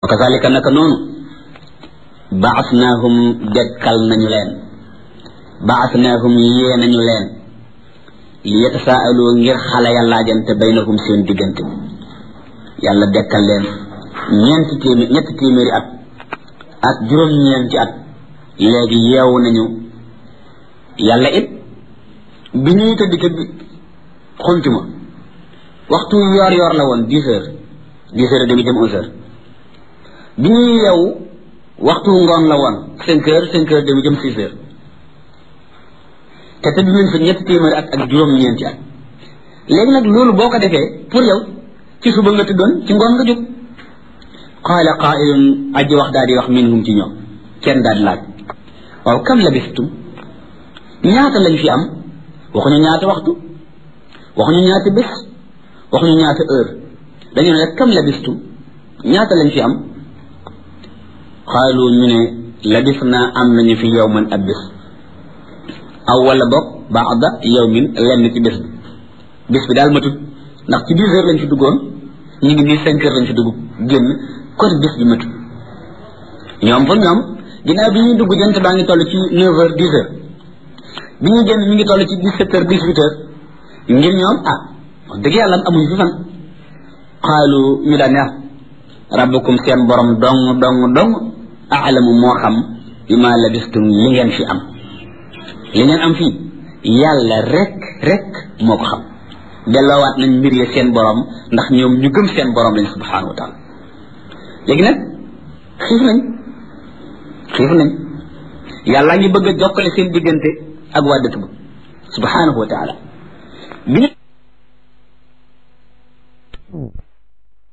kazalika naka noonu baasnaahum dekkal nañu leen baasnaahum yee nañu leen li yatasaalu ngir xale ya laajante baynahum seen diggante yàlla dekkal leen ñeenti téeméer ñetti téeméeri at ak juróom-ñeenti at léegi yeewu nañu yàlla it bi ñuy tëdd tëdd xuntuma waxtu yoor yoor la woon dix heures dix heures et demi dem onze heures bi ñuy yeewu waxtu ngoon la woon cinq heures cinq heures demi jëm six heures te tëdd nañ fa ñetti téeméeri at ak juróom-ñeenti at léegi nag loolu boo ko defee pour yow ci suba nga tëddoon ci ngoon nga jóg qaala qaa'ilun aji wax daal di wax minhum ci ñoom kenn daal di laaj waaw kam labistum ñaata lañ fi am waxuñu ñaata waxtu waxuñu ñaata bés waxuñu ñaata heure dañu ne rek kam labistum ñaata lañ fi am xaalu ñu ne labis naa am nañu fi yowman ab bés aw wala bokk baada yowmin lenn ci bés bi bés bi daal matut ndax ci dix heures lañ fi duggoon ñu ngi nii cinq heures lañ fi dugg génn kon bés bi matut ñoom fa ñoom ginnaaw bi ñuy dugg jant baa ngi toll ci neuf heures dix heures bi ñuy génn mi ngi toll ci dix sept heures dix huit heures ngir ñoom ah wax dëgg yàlla amuñu fi fan xaalu ñu daan ne rabbukum seen borom dong dong dong aalamu moo xam bi ma labistum li ngeen fi am li ngeen am fii yàlla rek rek moo ko xam delloowaat nañ mbir ya seen borom ndax ñoom ñu gëm seen borom lañ subhanahu wa taala léegi nag xiif nañ xiif nañ yàlla ngi bëgg a jokkale seen diggante ak waa dëkk ba subhanahu wa taala bi